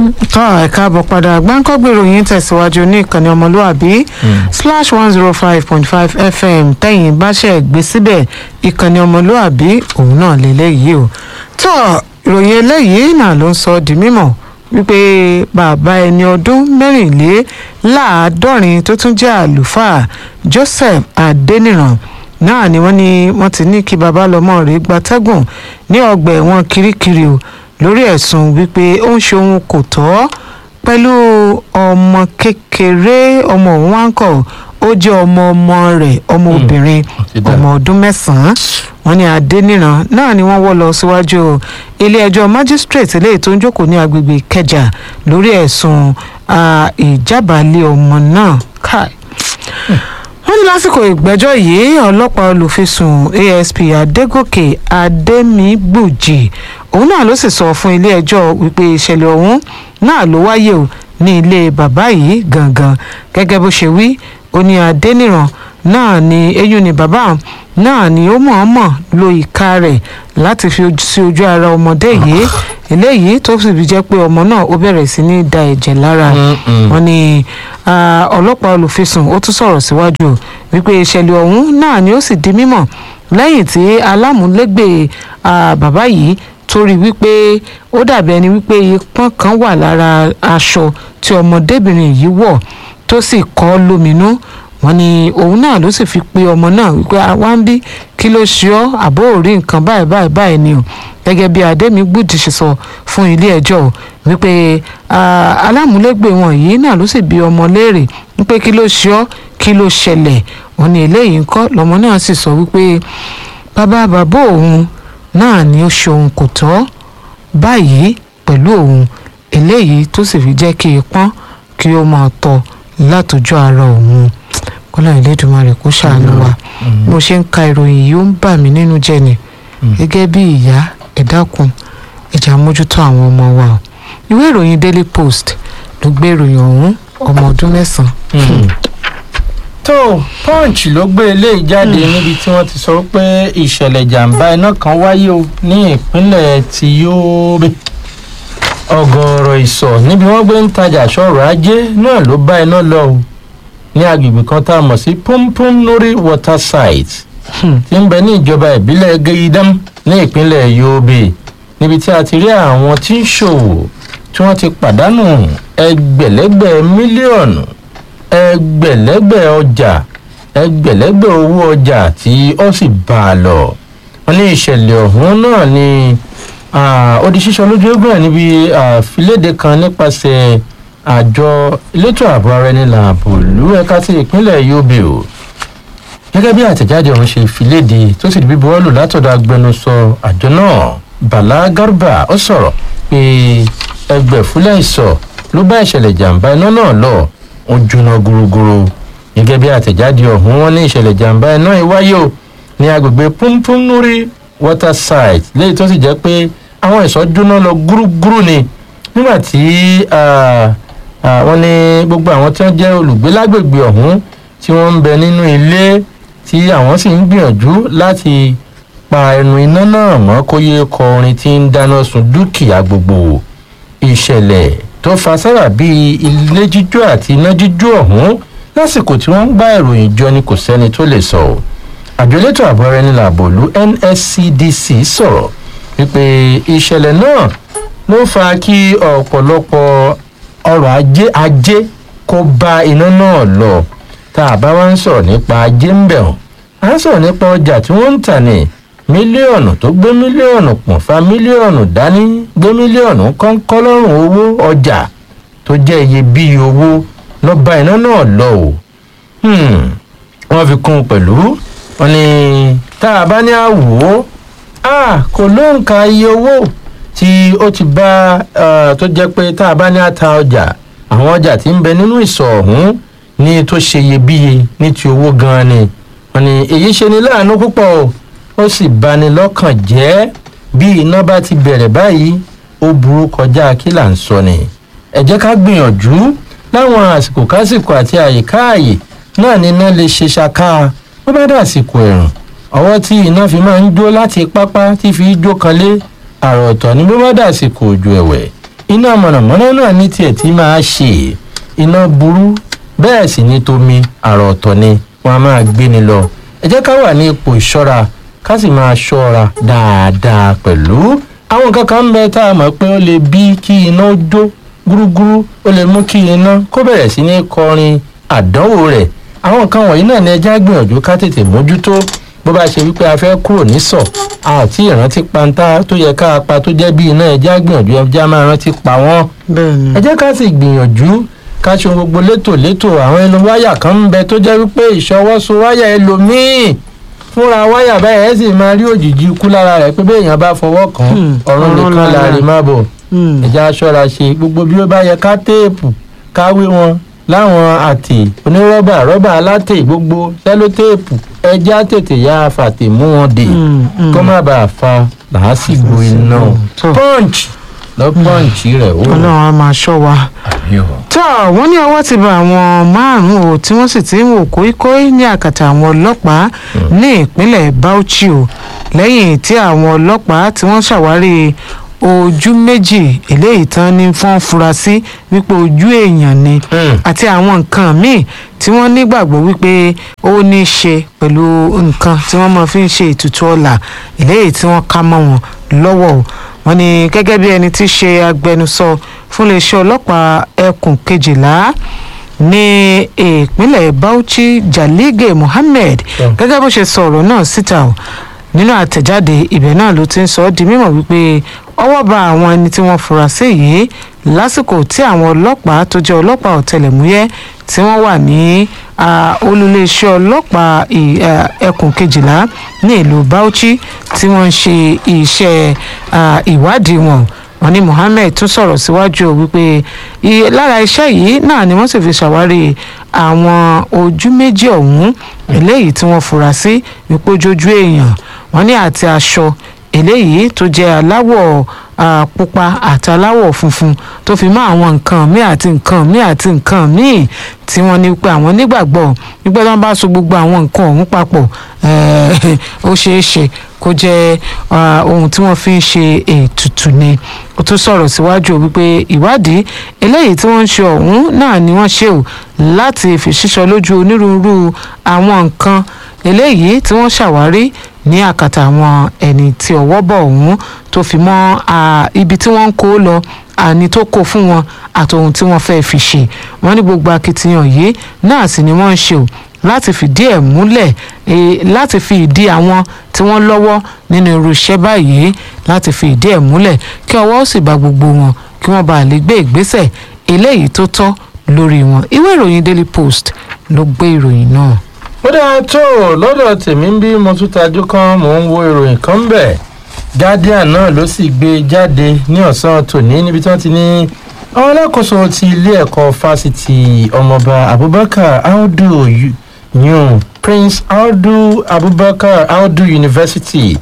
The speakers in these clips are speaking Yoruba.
tọ́ ẹ káàbọ̀ padà gbáǹkọ́gbè ìròyìn tẹ̀síwájú ní ìkànnì ọmọlúàbí slash one zero five point five fm tẹ̀yìn báṣẹ̀ gbé síbẹ̀ ìkànnì ọmọlúàbí òun náà lélẹ́yìí o tọ́ ìròyìn eléyìí náà ló ń sọ di mímọ̀ wípé bàbá ẹni ọdún mẹ́rìnléláàádọ́rin tó tún jẹ́ àlùfáà joseph adeniran náà ni wọ́n ní wọ́n ti ní kí bàbá lọ́mọ rẹ̀ gbatẹ́gùn ní ọgbà ẹ̀wọ̀n kirikiri o lórí ẹ̀sùn wípé ó ń ṣe ohun kò tọ́ pẹ̀lú ọmọ kékeré ọmọ òun wá ń kọ̀ ó jẹ́ ọmọ ọmọ rẹ̀ ọmọ obìnrin ọmọ ọdún mẹ́sàn-án wọ́n ní adéníran náà ni wọ́n wọ́ lọ síwájú ilé-ẹjọ́ magistrate eléyìí tó ń jókòó ní agbègbè ìkẹjà lórí ẹ̀sùn ìjábàálẹ̀ ọmọ náà káì wọ́n ní lásìkò ìgbẹ́jọ́ yìí ọlọ́pàá olùfisùn asp adégòkè adémígbùjì òun náà ló sì sọ fún ilé-ẹjọ́ wípé ìṣẹ̀lẹ̀ ọ̀hún náà ló wáyé o ní ilé bàbá yìí gangan gẹ́gẹ́ bó ṣe wí ó ní adéníran náà ni eyín ni bàbá náà ni ó mọ̀ọ́mọ̀ lo ìka rẹ̀ láti fi sí ojú ara ọmọdé yìí eléyìí tó sì fi jẹ́ pé ọmọ náà ó bẹ̀rẹ̀ sí ní da ẹ̀jẹ̀ lára wọn ni ọlọ́pàá olùfisùn ó tún sọ̀rọ̀ síwájú wípé ìṣẹ̀lẹ̀ ọ̀hún náà ni ó sì di mímọ̀ lẹ́yìn tí alámúlégbè bàbá yìí torí wípé ó dàbí ẹni wípé ipọ́n kan wà lára aṣọ tí ọmọdébìnrin yìí wọ̀ tó sì kọ́ lóminú wọ́n ní òun náà ló sì fi pe ọmọ náà wípé àwa ń bí kí ló ṣe ọ́ àbó ò rí nǹkan báyìí báyìí báyìí ni o gẹ́gẹ́ bí adémígbùdì ṣe sọ fún ilé ẹjọ́ wípé alámúlégbè wọn yìí náà ló sì bi ọmọ léèrè wípé kí ló ṣe ọ́ kí ló ṣẹlẹ̀ wọ́n ní eléyìí ńkọ́ lọ́mọ náà sì sọ wípé bàbá bàbá òun náà ni ó ṣe ohun kò tọ́ báyìí pẹ̀lú òun eléyìí tó sì fi jẹ́ kí ipọ́n kí ó máa tọ́ látọjú ara òun kọ́lá ìlédùmarè kó ṣàánú wa mo ṣe ń ka ìròyìn yìí ó ń bà mí nínú jẹ́ ni gẹ́gẹ́ bí ìyá ẹ dákun ẹ jẹ́ á mójútó àwọn ọmọ wa o ìwé ìròyìn daily post ló gbé ìròyìn ọ̀hún ọmọ ọdún mẹ́sàn-án. tó punch ló gbé eléyìí jáde níbi tí wọ́n ti sọ pé ìṣẹ̀lẹ̀ jàǹbá iná kan wáyé o ní ìpínlẹ̀ ti Yobe ọ̀gọ̀ọ̀rọ̀ ìsọ̀ níbi wọ́n gbé ń tajà sọ̀rọ̀ ajé náà ló bá iná lọ o ní agbègbè kan tá a mọ̀ sí pumpum nori water site tí ń bẹ ní ìjọba ìbílẹ̀ geidam ní ìpínlẹ̀ Yobe níbi tí a ti rí àwọn tí ń ṣòwò tí wọ́n ti pàdánù ẹgbẹ̀lẹ́gbẹ̀ mílíọ̀nù ẹgbẹ̀lẹ́gbẹ̀ ọjà ẹgbẹ̀lẹ́gbẹ̀ owó ọjà tí ó sì bá a lọ wọ́n ní ìṣẹ̀lẹ̀ ọ̀hún náà ni ó di sísọ lójú eégún ẹ̀ níbi àfilédè kan nípasẹ̀ àjọ elétò ààbò ara ẹni làbò lú ẹ̀ka ti ìpínlẹ̀ Yobe o gẹ́gẹ́ bí àtẹ̀jáde ọ̀hún ṣe fi léde tó sì di bíbuwọ́lù látọ̀dọ̀ agbẹnusọ àjọ náà Bala Garba ó sọ̀rọ̀ pé ẹgbẹ̀fúlẹ̀ ìsọ̀ ló bá ìṣẹ̀lẹ̀ jàǹbá iná náà lọ ó jóná gúrúgúrú gẹ́gẹ́ bí àtẹ̀jáde ọ̀hún wọn ní ìṣẹ̀lẹ̀ jàǹbá iná yìí wáyé o ní agbègbè Pumpumnuri water site léyìí tó sì jẹ́ pé àwọn ìsọ̀ jóná lọ gúrúgúrú ni nígbà tí wọ́n ní gbogbo àwọn tí wọ́n jẹ́ olùgbé lágbègbè ọ̀hún tí wọ́n ń bẹ nínú ilé tí àwọn sì ń gbìyànjú láti pa ẹnu iná náà mọ́ kó yé kọ orin tí ń dáná sun dúkìá gbogbo ìṣẹ̀lẹ̀ tó fa sábà bíi ilé jíjó àti iná jíjó ọ̀hún lásìkò tí wọ́n ń gbá ìròyìn jọ ni kò sẹ́ni tó lè sọ ọ́ àjọ elétò ààbò ara ẹni làbòlú NSCDC sọ̀rọ̀ wípé ìṣẹ̀lẹ̀ náà ló fa kí ọ̀pọ̀lọpọ̀ ọrọ̀ ajé ajé kó bá iná náà lọ tá a bá wá ń sọ̀rọ̀ nípa ajé ń bẹ̀ hàn à ń sọ̀rọ̀ nípa ọjà tí wọ́n ń tà ní mílíọ̀nù tó gbé mílíọ̀nù pọ̀n fa mílíọ̀nù dání gbé mílíọ̀nù kọ́ńkọ́ lọ́rùn owó ọjà tó jẹ́ iyebíye owó lọ bá iná náà lọ o wọ́n fi kún un pẹ̀lú wọn ni tá a bá ní àwò ó kò lóǹkà iye owó tí ó ti bá tó jẹ́ pé tá a bá ní àta ọjà àwọn ọjà tí ń bẹ nínú ìsọ̀ ọ̀hún ní tó ṣe iyebíye ní ti owó gan-an ni wọn ni èyí ṣe ni láàánú púpọ̀ o ó sì bani lọ́kàn jẹ́ bí iná bá ti bẹ̀rẹ̀ báyìí ó burú kọjá kí là ń sọ ni ẹ jẹ́ ká gbìyànjú láwọn àsìkò kásìkò àti àyíká àyè náà ni iná lè ṣe ṣaká bó bá dàsìkò ẹ̀rùn ọwọ́ tí iná fi máa ń jó láti pápá tí fi jó kan lé àrò ọ̀tọ̀ ní bó bá dàsìkò òjò ẹ̀wẹ̀ iná mọ̀nàmọ́ná náà ní tiẹ̀ tí máa ṣe iná burú bẹ́ẹ̀ sì ní tomi àrà ọ̀tọ̀ ni wọ́n á máa gbé ni lọ ẹ jẹ́ ká wà ní ipò ìṣọ́ra ká sì máa ṣọ́ra dáadáa pẹ̀lú àwọn nǹkan kan ń bẹ tá a mọ̀ pé ó lè bí kí iná jó gúrúgúrú ó lè mú kí iná kó bẹ̀rẹ̀ sí ní kọrin àdánwò rẹ̀ àwọn nǹkan wọ̀nyí náà ni ẹja gbìyànjú ká tètè mójútó bó bá ṣe wípé a fẹ́ kúrò ní sọ àti ìrántí pantá tó yẹ ká pa tó jẹ́ bí iná ẹja gbìyànjú ẹja máa rántí pa wọ́n bẹ́ẹ̀ ni ẹ jẹ́ ká sì gbìyànjú ká ṣe ohun gbogbo létòlétò àwọn ẹnu wáyà kan ń bẹ tó jẹ́ wípé ìṣọwọ́sọ wáyà ẹlòmíì fúnra wáyà báyìí ẹ sì máa rí òjìji ikú lára rẹ̀ pé bẹ́ẹ̀ èèyàn bá fọwọ́ kàn Hmm, ọ̀run ọ̀run nìkan lára. láàrin má bọ̀ Hmm. ẹ̀já aṣọ́ra ṣe gbogbo bí ó bá yẹ ká téèpù káwé wọn láwọn àtè onírọ́bà rọ́bà alátè gbogbo sẹ́lótéèpù ẹja tètè yá fàtè mú wọn dè Hmm, hmm. kó má bàa fa làásìgbò iná tó. punch lọ punch rẹ̀ ó ọlọ́run á máa ṣọ́ wa. àbí ọ̀. tó wọ́n ní ọwọ́ ti bá àwọn márùn-ún o tí wọ́n sì ti ń wò kóíkóí ní àkàtà àwọn ọlọ́pàá ní ìpínlẹ̀ Bauchi o lẹ́yìn tí àwọn ọlọ́pàá tí wọ́n ṣàwárí ojú méjì eléyìí tán ní fọ́n fura sí wípé ojú èèyàn ni Hmm. àti àwọn nǹkan míì tí wọ́n nígbàgbọ́ wípé ó ní í ṣe pẹ̀lú nǹkan tí wọ́n máa fi ń ṣe ètùtù ọlà eléyìí tí wọ́n ká mọ́ wọn lọ́wọ́ o wọ́n ní gẹ́gẹ́ bí ẹni tí í ṣe agbẹnusọ fún iléeṣẹ́ ọlọ́pàá ẹkùn kejìlá ní ìpínlẹ̀ Bauchi Jalige Mohammed Yeah. gẹ́gẹ́ bó ṣe sọ ọ̀rọ̀ náà síta o nínú àtẹ̀jáde ibẹ̀ náà ló ti ń sọ ọ́ di mímọ̀ wípé ọwọ́ bá àwọn ẹni tí wọ́n fura sí yìí lásìkò tí àwọn ọlọ́pàá tó jẹ́ ọlọ́pàá ọ̀tẹlẹ̀múyẹ́ tí wọ́n wà ní ah, olùléeṣẹ́ ọlọ́pàá ì- ah, ẹkùn kejìlá ní ìlú Bauchi tí wọ́n ń ṣe iṣẹ́ ah, ìwádìí wọn wọ́n ní Mohammed tún sọ̀rọ̀ síwájú o wípé i- lára iṣẹ́ yìí náà ni wọ́n sì fi ṣàwárí àwọn ojú méjì ọ̀hún eléyìí tí wọ́n fura sí wípé ojójú èèyàn wọ́n ní àti aṣọ eléyìí tó jẹ́ aláwọ̀ ah, pupa àti aláwọ̀ funfun tó fi mọ́ àwọn nǹkan míì àti nǹkan míì àti nǹkan míì tí wọ́n ní pé àwọn nígbàgbọ́ wípé tí wọ́n bá so gbogbo àwọn nǹkan ọ̀hún papọ̀ eh, ó ṣeé ṣe kó jẹ́ ah, ohun tí wọ́n fi ń ṣe ètùtù ni ó tún sọ̀rọ̀ síwájú o wípé ìwádìí eléyìí tí wọ́n ń ṣe ọ̀hún náà ni wọ́n ṣe o láti fi ṣíṣọ lójú onírúurú àwọn nǹkan eléyìí tí wọ́n ṣàwárí ní àkàtà àwọn ẹni tí ọwọ́ bọ̀ ọ̀hún tó fi mọ́ ah, ibi tí wọ́n ń kó lọ àní tó kó fún wọn àtòhun tí wọ́n fẹ́ẹ́ fi ṣe wọ́n ní gbogbo akitiyan yìí náà sì ni wọ́n ń ṣe o láti fìdí ẹ̀ múlẹ̀ eh, láti fi ìdí àwọn tí wọ́n lọ́wọ́ nínú irú iṣẹ́ báyìí láti fi ìdí ẹ̀ múlẹ̀ kí ọwọ́ ó sì bá gbogbo wọn kí wọ́n bá lè gbé ìgbésẹ̀ eléyìí tó tọ́ lórí wọn ìwé ìròyìn Daily Post ló gbé ìròyìn náà. ó dáa tó lọ́dọ̀ tèmi ń bí mo tún tajú kan mò ń wo ìròyìn kan bẹ̀ guardian náà ló sì gbé jáde ní ọ̀sán tòní níbi tí wọ́n ti ní àwọn alákòóso ti ilé ẹ̀kọ́ fásitì ọmọọba abubakar audu Yu- yun prince audu abubakar audu university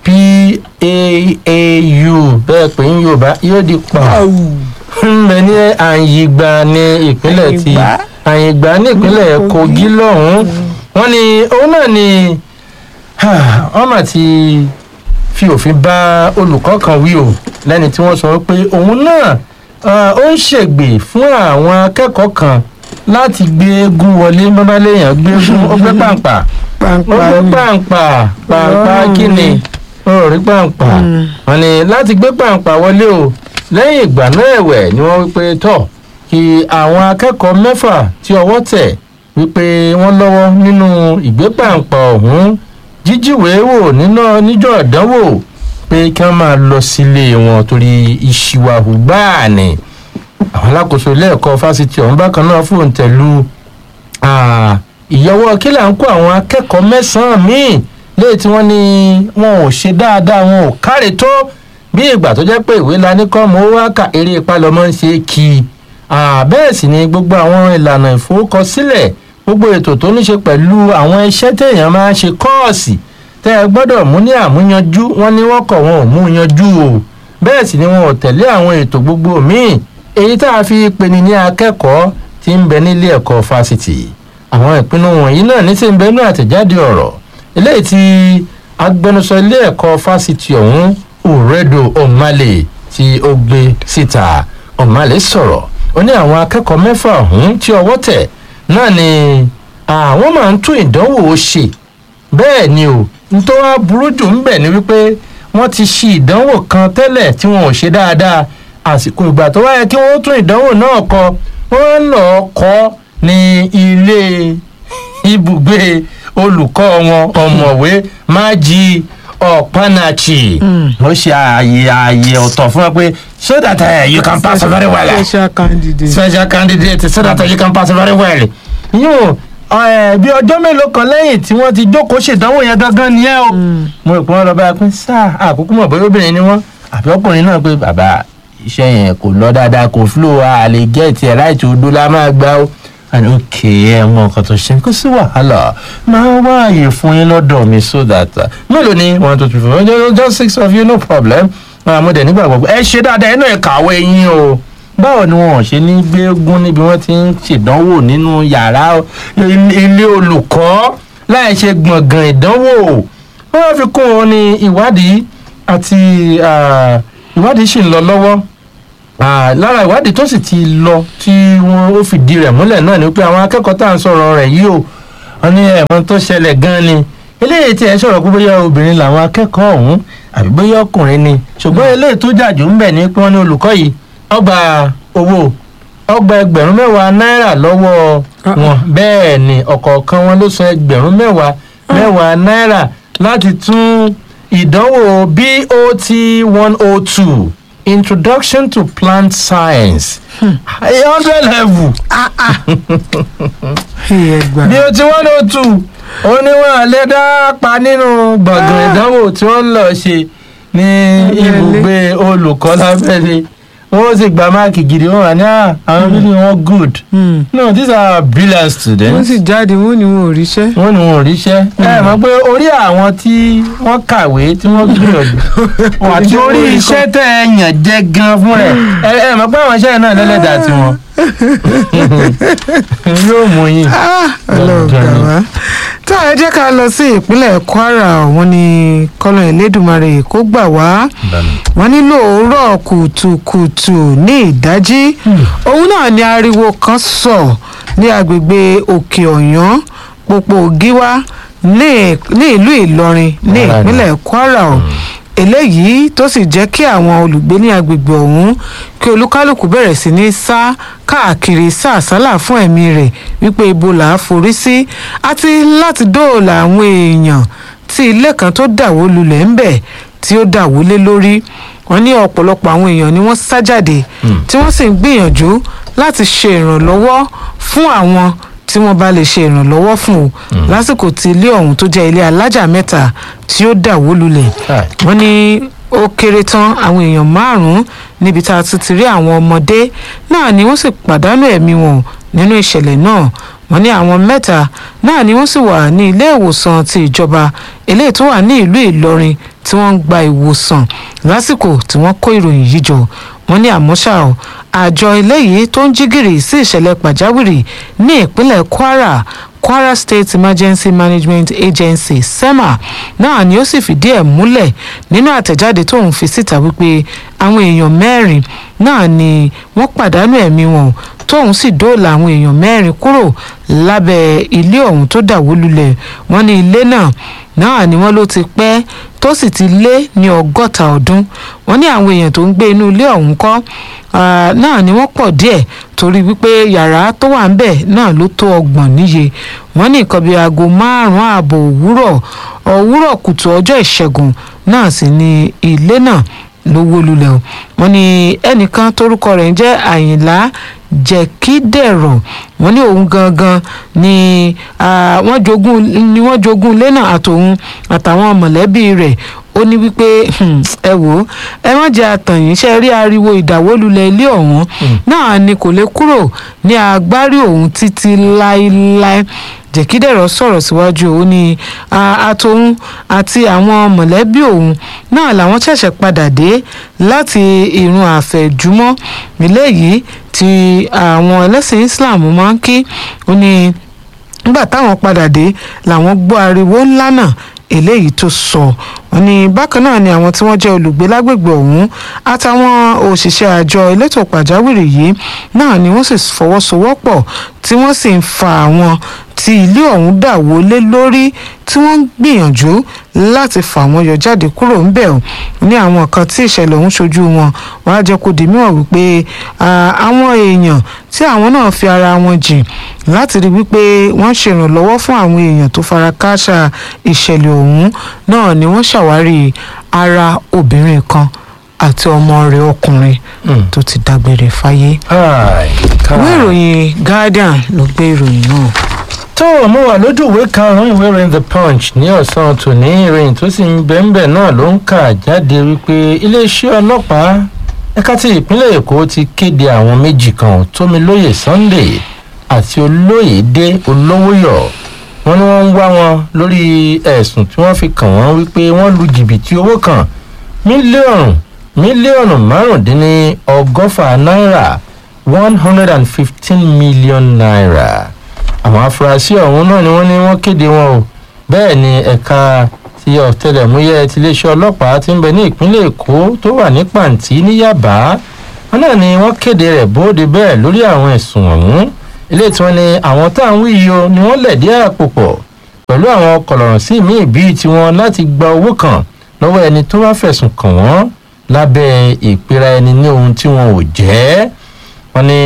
paau bẹ́ẹ̀ pé ń yorùbá yóò di pa ń bẹ ní àyìngbà ní ìpínlẹ̀ ti àyìngbà ní ìpínlẹ̀ kogi lọ́hùn-ún wọ́n ní òun náà ni wọ́n mà ti fi òfin bá olùkọ́ kan wí o lẹ́ni tí wọ́n sọ pé òun náà ah, ó ń ṣègbè fún àwọn akẹ́kọ̀ọ́ kan láti gbé eégún wọlé mọ́báléèyàn gbé eégún ó gbé pàǹpà ó gbé pàǹpà pàǹpà kíni ó rí pàǹpà wọ́n ní láti gbé pàǹpà wọlé o lẹ́yìn ìgbà náà ẹ̀wẹ̀ ni wọ́n wí pé tọ̀ kí àwọn akẹ́kọ̀ọ́ mẹ́fà tí ọwọ́ tẹ̀ wípé wọ́n lọ́wọ́ nínú ìgbépàǹpà ọ̀hún jíjíwèé wò nínú níjọ́ ìdánwò pé kí wọ́n máa lọ sílé wọn torí ìṣìwàhù gbáà ni àwọn alákòóso ilé ẹ̀kọ́ fásitì ọ̀hún bákan náà fòun tẹ̀lú ìyọwọ́ kí là ń kó àwọn akẹ́kọ̀ọ́ mẹ́sàn-án míì léyìí tí wọ́n ní wọn ò ṣe dáadáa wọn ò káre tó bí ìgbà tó jẹ́ pé ìwé la ní kọ́ mọ́ wá kà eré ìpalọ́mọ́ ń ṣe kí i bẹ́ẹ̀ sì ni gbogbo àwọn ìlànà ìforúkọsílẹ̀ gbogbo ètò tó ní ṣe pẹ̀lú àwọn iṣẹ́ téèyàn máa ń ṣe kọ́ọ̀sì tẹ́ ẹ gbọ́dọ̀ mú ní àmúyanjú wọ́n ní wọ́n kọ̀ wọn ò mú yanjú o bẹ́ẹ̀ sì ni wọn ò tẹ̀lé àwọn ètò gbogbo míì èyí tá a fi peni ní akẹ́kọ̀ọ́ tí ń bẹ nílé ẹ̀kọ́ fásitì àwọn ìpinnu wọ̀nyí náà ní sí ń bẹ nínú àtẹ̀jáde ọ̀rọ̀ eléyìí tí agbẹnusọ ilé ẹ̀kọ́ fásitì ọ̀hún uredo omale tí ó gbé síta ọ̀màlẹ́ sọ̀rọ̀ ó ní àwọn akẹ́kọ̀ọ́ mẹ́fà ọ̀hún tí ọwọ́ tẹ̀ náà ni àwọn máa ń tún ìdánwò ṣe bẹ́ẹ̀ ni o nítorí wá burú jù ń bẹ̀ ni wípé wọ́n ti ṣe ìdánwò kan tẹ́lẹ̀ tí wọn ò ṣe dáadáa àsìkò ìgbà tó wáyé kí wọ́n tún ìdánwò náà kọ wọ́n lọ kọ́ ní ilé ibùgbé olùkọ́ wọn ọ̀mọ̀wé májí ọ̀pánáchì ó ṣe ààyè ààyè ọ̀tọ̀ fún wọn pé so that uh, you can pass very well special candidate. special candidate so that you can pass very well. yóò bí ọjọ́ mélòó kan lẹ́yìn tí wọ́n ti jókòó ṣèdánwò yẹn gangan nìyẹn o. mo rò pé wọ́n lọ bá a pín sáà àkókò mọ̀ bóyá obìnrin ni wọ́n àbí ọkùnrin náà pé bàbá iṣẹ́ yẹn kò lọ dáadáa kò flow a lè gẹ̀ẹ́tì ẹ̀ láì tó dó la máa gbá o. and ok ẹ mọ nǹkan tó ṣe kó sí wàhálà máa wá àyè fún yín lọ́dọ̀ mi so that uh, mélòó ni one two three four just- just six of you no problem àmọ́ dẹ̀ nígbàgbọ́ ẹ ṣe dáadáa ẹ náà ẹ kàwé yín o báwo ni wọn ò ṣe ní gbégún níbi wọn ti ń ṣèdánwò nínú yàrá ilé olùkọ́ láì ṣe gbọ̀ngàn ìdánwò wọ́n fi kún un ní ìwádìí àti ah, ìwádìí sì ń lọ lọ́wọ́ Ah, lára ìwádìí tó sì ti lọ tí wọ́n ó fìdí rẹ̀ múlẹ̀ náà ni pé àwọn akẹ́kọ̀ọ́ tá à ń sọ̀rọ̀ rẹ̀ yìí o wọ́n ní ẹ̀mọ́ tó ṣẹlẹ̀ gan-an ni eléyìí tí ẹ sọ̀rọ̀ pé bóyá obìnrin làwọn akẹ́kọ̀ọ́ ọ̀hún àbí bóyá ọkùnrin ni ṣùgbọ́n eléyìí tó jàjù ń bẹ̀ ni pé wọ́n ní olùkọ́ yìí ọgbà owó ọgbà ẹgbẹ̀rún mẹ́wàá náírà lọ́wọ́ Ah, wọn bẹ́ẹ̀ ni ọ̀kọ̀ọ̀kan wọn ló san ẹgbẹ̀rún mẹ́wàá mẹ́wàá náírà láti tún ìdánwò BOT one oh two introduction to plant science a hundred level ẹ gbà. BOT one oh two oníwọ̀n lè dá pa nínú gbọ̀ngàn ìdánwò tí wọ́n ń lọ ṣe ní Lábẹ́lé. ibùgbé olùkọ́ lábẹ́lé wọ́n sì gba máàkì gidi wọ́n wà ní "Ah, àwọn bíbí wọn good Hmm. no these are brilliant wọ́n students sì jáde wọ́n ní wọn ò ríṣẹ́. wọ́n ní wọn ò ríṣẹ́ ẹ mọ̀ pé orí àwọn tí wọ́n kàwé tí wọ́n gbìyànjú àti orí iṣẹ́ tẹ̀ ẹ yàn jẹ́ gan fún rẹ̀ ẹ ẹ mọ̀ pé àwọn iṣẹ́ náà lẹ́lẹ́dàá tiwọn yóò mú yín. ọlọ́run gbà wá. tá a jẹ́ ká lọ sí ìpínlẹ̀ kwara wọ́n ní kọ́lọ́ ẹlẹ́dùnmarè kó gbà wá wọ́n ní lóòórọ̀ kùtùkùtù ní ìdájí òun náà ni ariwo kan sọ ní agbègbè òkè ọ̀yán pópó gíwá ní ní ìlú ìlọrin ní Kwara ni. ìpínlẹ̀ kwara o eléyìí tó sì jẹ́ kí àwọn olùgbé ní agbègbè ọ̀hún kí olúkálùkù bẹ̀rẹ̀ sí ní sá káàkiri sàsálà fún ẹ̀mí rẹ̀ wípé ibo là á forí sí àti láti dóòlà àwọn èèyàn tí ilé kan tó dàwó lulẹ̀ ń bẹ̀ tí ó dàwó lé lórí wọ́n ní ọ̀pọ̀lọpọ̀ àwọn èèyàn ni wọ́n sá jáde tí wọ́n sì ń gbìyànjú láti ṣe ìrànlọ́wọ́ fún àwọn tí wọ́n bá lè ṣe ìrànlọ́wọ́ fún o lásìkò tí ilé ọ̀hún tó jẹ́ ilé alájà mẹ́ta tí ó dàwó lulẹ̀ Káì. wọ́n ní ó kéré tán àwọn èèyàn márùn-ún níbi tá a ti ti rí àwọn ọmọdé náà ni wọ́n sì pàdánù ẹ̀mí wọn nínú ìṣẹ̀lẹ̀ náà wọ́n ní àwọn mẹ́ta náà ni wọ́n sì wà ní ilé ìwòsàn ti ìjọba eléyìí tó wà ní ìlú ìlọrin tí wọ́n ń gba ìwòsàn lásìkò tí wọ́n kó ìròyìn yìí jọ wọ́n ní àmọ́ ṣá o àjọ eléyìí tó ń jí gìrì sí ìṣẹ̀lẹ̀ pàjáwìrì ní ìpínlẹ̀ kwara kwara state emergency management agency sema náà ni ó sì fìdí ẹ̀ múlẹ̀ nínú àtẹ̀jáde tóun fi síta wípé àwọn èèyàn mẹ́rin náà ni wọ́n pàdánù ẹ̀mí wọn tóun sì dóòlà àwọn èèyàn mẹ́rin kúrò lábẹ́ ilé ọ̀hún tó dàwó lulẹ̀ wọ́n ní ilé náà náà ni wọ́n ló ti pẹ́ tó sì ti lé ní ọgọ́ta ọdún wọ́n ní àwọn èèyàn tó ń gbé inú ilé ọ̀hún kọ́ ah, náà ni wọ́n pọ̀ díẹ̀ torí wípé yàrá tó wà ń bẹ̀ náà ló tó ọgbọ̀n níye wọ́n ní nǹkan bíi aago márùn-ún ààbọ̀ òwúrọ̀ òwúrọ̀ kùtù ọjọ́ ìṣẹ́gun náà sì ni ilé náà ló wó lulẹ̀ o wọ́n ní ẹnìkan torúkọ rẹ̀ ń jẹ́ àyìnlá jẹ̀kídẹ̀rọ̀ wọ́n ní òun gangan ni ah, wọ́n jogún ni wọ́n jogún ilé náà àtòun àtàwọn mọ̀lẹ́bí rẹ̀ ó ní wípé hmm, ẹ wò ó ẹ má jẹ́ àtàyìn ṣe rí ariwo ìdáwólulẹ̀ ilé ọ̀hún náà ni kò lè kúrò ní agbárí òun títí láéláé jẹ̀kídẹ̀rọ̀ sọ̀rọ̀ síwájú ó ní a- àtòun àti àwọn mọ̀lẹ́bí òun náà làwọn ṣẹ̀ṣẹ̀ padà dé láti ìrun àfẹ̀júmọ́ eléyìí tí àwọn ẹlẹ́sìn Islam máa ń kí ó ní nígbà táwọn padà dé làwọn gbọ́ ariwo ńlá náà eléyìí tó sọ wọ́n ní bákan náà ni àwọn tí wọ́n jẹ́ olùgbé lágbègbè ọ̀hún àtàwọn òṣìṣẹ́ àjọ elétò pàjáwìrì yìí náà ni wọ́n sì fọwọ́sowọ́pọ̀ tí wọ́n sì ń fa àwọn tí ilé ọ̀hún dà wọlé lórí tí wọ́n ń gbìyànjú láti fà wọ́n yọ jáde kúrò ńbẹ̀ ọ̀ ní àwọn kan tí ìṣẹ̀lẹ̀ ọ̀hún ṣojú wọn wọ́n á jẹ́ kó di mímọ̀ wípé àwọn èèyàn tí àwọn náà fi ara wọn jìn láti rí wípé wọ́n ṣèrànlọ́wọ́ fún àwọn èèyàn tó fara kááṣá ìṣẹ̀lẹ̀ ọ̀hún náà ni wọ́n ṣàwárí ara obìnrin kan àti ọmọ rẹ̀ ọkùnrin tó ti dágbére fáyé. ìwé ìròyìn Guardian ló gbé ìròyìn náà tó o mú wa lójú ìwé karùnún ìwé ìròyìn the punch ní ọ̀sán tòní ìròyìn tó sì ń bẹ́ńbẹ́ náà ló ń kà jáde wípé iléeṣẹ́ ọlọ́pàá ẹ̀ka ti ìpínlẹ̀ èkó ti kéde àwọn méjì kan tómilóye sunday àti olóyèdè olówóyọ̀ wọ́n ní wọ́n ń wá wọn lórí ẹ̀sùn tí wọ́n fi kàn wọ́n wípé wọ́n lu jìbìtì owó kan mílíọ̀nù mílíọ̀nù márùndínní ọgọ́fà náírà one hundred and fifteen million naira àwọn afurasí ọ̀hún náà ni wọ́n ní wọ́n kéde wọn o bẹ́ẹ̀ ni ẹ̀ka ti ọ̀tẹlẹ̀múyẹ́ tiléeṣẹ́ ọlọ́pàá ti ń bẹ ní ìpínlẹ̀ èkó tó wà ní pàǹtí ní yàbá wọn náà ni wọ́n kéde rẹ̀ bóde bẹ́ẹ̀ lórí àwọn ẹ̀sùn ọ̀hún ilé tí wọ́n ní àwọn tá à ń wí yìí o ni wọ́n lẹ̀dí àpò pọ̀ pẹ̀lú àwọn kọ̀lọ̀rọ̀ sí míì bíi tiwọn láti gba owó kan lọ́wọ́ ẹni tó bá fẹ̀sùn kàn wọ́n lábẹ́ ìpera ẹni ní ohun tí wọn ò jẹ́ wọ́n ní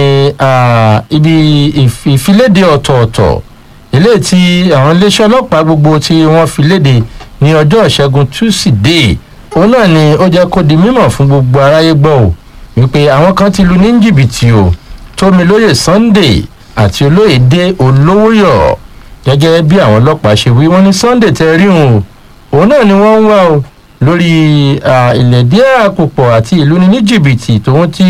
ibi ìfiléde ọ̀tọ̀ọ̀tọ̀ ilé tí àwọn iléeṣẹ́ ọlọ́pàá gbogbo tí wọ́n fi léde ní ọjọ́ ìṣẹ́gun túsídẹ̀ẹ́ òun náà ni ó jẹ́ kó di mímọ̀ fún gbogbo aráyé gbọ́ ò wípé àwọn kan ti lu ní jìbìtì o tómilóye sunday àti olóyèdè olówóyọ̀ gẹ́gẹ́ bí àwọn ọlọ́pàá ṣe wí wọ́n ní sunday tẹ rí òun o òun náà ni wọ́n ń wá o lórí ìlẹ̀dí àpòpọ̀ àti ìlú ní jìbìtì tòun ti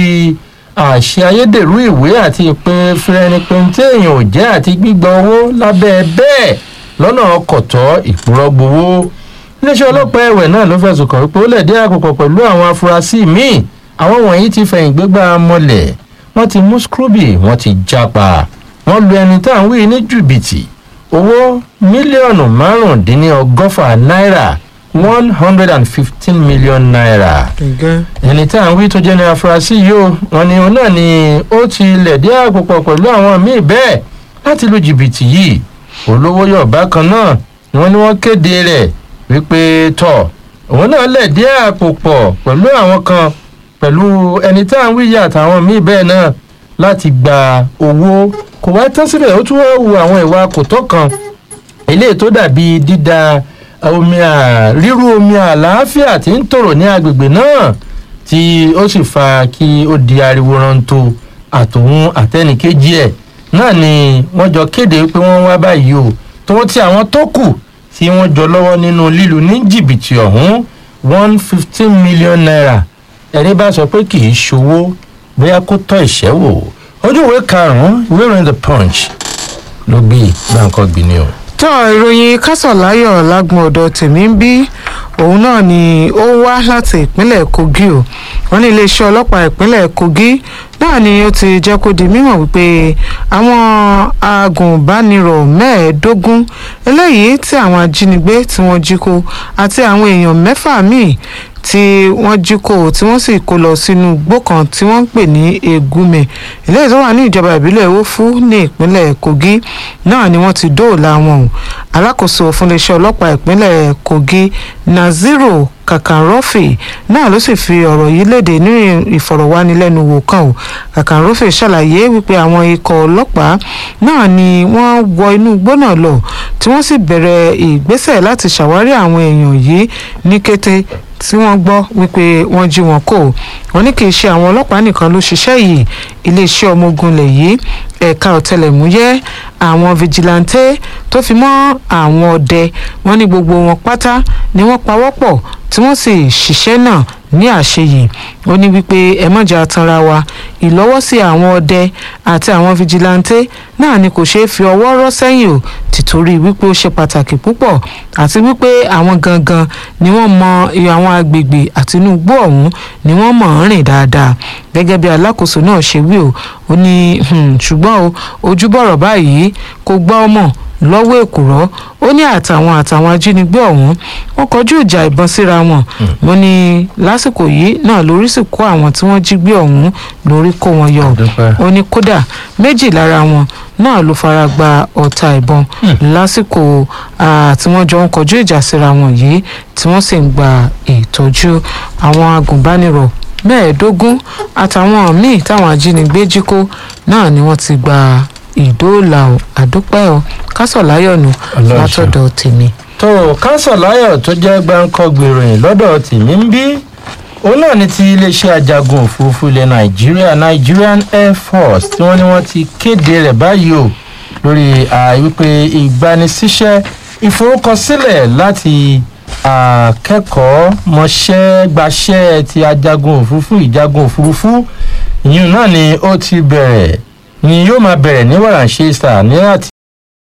àṣẹ ayédèrú ìwé àti ìpè fìrẹ́nipẹ́ntẹ́ èèyàn ò jẹ́ àti gbígba owó lábẹ́ bẹ́ẹ̀ lọ́nà ọkọ̀tọ́ ìpúrọ́gbowó iléeṣẹ́ ọlọ́pàá ẹ̀wẹ̀ náà ló fẹ̀sùn kàn wípé ó lẹ̀dí àpòpọ̀ pẹ̀lú àwọn afurasí míì àwọn wọ̀nyí ti fẹ̀yìn gbégbá mọ́lẹ̀ wọ́n ti mú scrooby wọ́n ti jápa wọ́n lu ẹni tá à ń wí ní jìbìtì owó mílíọ̀nù márùndínlọ́gọ́fà náírà one hundred and fifteen million naira ẹni tá à ń wí tó jẹ́ ní afurasí yìí o wọn ni òun náà ni ó ti lẹ̀dí àpòpọ̀ pẹ̀lú àwọn míì bẹ́ẹ̀ láti lu jìbìtì yìí olówó yọ̀ bákan náà ni wọ́n ní wọ́n kéde rẹ̀ wípé tọ̀ òun náà lẹ̀dí àpòpọ̀ pẹ̀lú àwọn kan pẹ̀lú ẹni tá à ń wí yìí àtàwọn míì bẹ́ẹ̀ náà láti gba owó kò wá tán síbẹ̀ ó tún wá wu àwọn ìwà kòtọ́ kan eléyìí tó dàbí dídá omi ríru omi àlàáfíà tí ń tòrò ní agbègbè náà tí ó sì fa kí ó di ariwo rántó àtòun àtẹnìkejì ẹ̀ náà ni wọ́n jọ kéde pé wọ́n wá báyìí o tó ti àwọn tó kù tí wọ́n jọ lọ́wọ́ nínú lílu ní jìbìtì ọ̀hún one fifteen million naira ẹni bá sọ pé kì í ṣòwò bóyá kó tọ́ ìṣẹ́ wò ojú ìwé karùn-ún ìwé ìròyìn the punch ló gbé gbàǹkan gbìnì o tó ìròyìn kásọ̀láyọ̀ lágbọ̀n ọ̀dọ̀ tèmi ń bí òun náà ni ó wá láti ìpínlẹ̀ kogi o wọ́n ní iléeṣẹ́ ọlọ́pàá ìpínlẹ̀ kogi náà ni ó ti jẹ́ kó di mímọ̀ wípé àwọn agùnbánirọ̀ mẹ́ẹ̀ẹ́dógún eléyìí tí àwọn ajínigbé tí wọ́n jí kó àti àwọn èèyàn mẹ́fà míì tí wọ́n jí kó tí wọ́n sì kó lọ sínú igbó kan tí wọ́n ń pè ní egume eléyìí tó wà ní ìjọba ìbílẹ̀ owófú ní ìpínlẹ̀ kogi náà ni wọ́n ti dóòlà wọn o alákòóso fún iléeṣẹ́ ọlọ́pàá ìpínlẹ̀ kogi naziru kàkànrọ́fì náà ló sì fi ọ̀rọ̀ yìí léde ní ìfọ̀rọ̀wánilẹ́nuwò kan o kàkànrọ́fì ṣàlàyé wípé àwọn ikọ̀ ọlọ́pàá náà ni wọ́n wọ inú igbó náà lọ tí wọ́n sì bẹ̀rẹ̀ ìgbésẹ̀ láti ṣàwárí àwọn èèyàn yìí ní kété tí wọ́n gbọ́ wípé wọ́n jí wọn kó wọ́n ní kì í ṣe àwọn ọlọ́pàá nìkan ló ṣiṣẹ́ yìí iléeṣẹ́ ọmọ ogun lẹ̀ yìí ẹ̀ka ọ̀tẹlẹ̀múyẹ́ àwọn fìjìláńtẹ́ tó fi mọ́ àwọn ọdẹ wọ́n ní gbogbo wọn pátá ni wọ́n pawọ́pọ̀ tí wọ́n sì ṣiṣẹ́ náà ní àṣeyè ó ní wípé ẹ mọ̀jà tanra wa ìlọ́wọ́sí àwọn ọdẹ àti àwọn fìjìláńtẹ́ náà ni kò ṣeé fi ọwọ́ rọ́ sẹ́yìn o tìtorí wípé ó ṣe pàtàkì púpọ̀ àti wípé àwọn gangan ni wọ́n mọ àwọn agbègbè àti inú igbó ọ̀hún ni wọ́n mọ̀ ń rìn dáadáa gẹ́gẹ́ bí alákòóso náà ṣe wí o ó ní ṣùgbọ́n o ojúbọ̀rọ̀ báyìí kò gbọ́ ọmọ lọ́wọ́ èkùrọ́ ó ní àtàwọn àtàwọn ajínigbé ọ̀hún wọ́n kọjú ìjà ìbọn síra wọn wọ́n ní lásìkò yìí náà lórí sì kó àwọn tí wọ́n jí gbé ọ̀hún lórí kó wọn yọ Dúpẹ́. ó ní kódà méjì lára wọn náà ló fara gba ọta ìbọn lásìkò ah, tí wọ́n jọ ń kọjú ìjà síra wọn yìí tí wọ́n sì ń gba ìtọ́jú àwọn agùnbánirọ̀ mẹ́ẹ̀ẹ́dógún àtàwọn míì táwọn ajínigbé jí kó náà ni wọ́n ti gba ìdóòlà ò àdúpẹ́ ò kásọ̀láyọ̀nù Ọlọ́run látọ̀dọ̀ tèmi. tó kánsọ̀láyọ̀ tó jẹ́ gbáǹkọ́gbè ìròyìn lọ́dọ̀ tèmi ń bí òun náà ní ti iléeṣẹ́ ajagun òfurufú ilẹ̀ nàìjíríà nigerian air force tí wọ́n ní wọ́n ti kéde rẹ̀ báyìí o lórí àìwípé ìgbanisíṣẹ́ ìforúkọsílẹ̀ láti akẹ́kọ̀ọ́ mọṣẹ́ gbaṣẹ́ ti ajagun òfurufú ìjagun òfurufú ìyún náà ni ó ti bẹ̀rẹ̀ ni yóò máa bẹ̀rẹ̀ ní wàràǹṣeṣà ní àti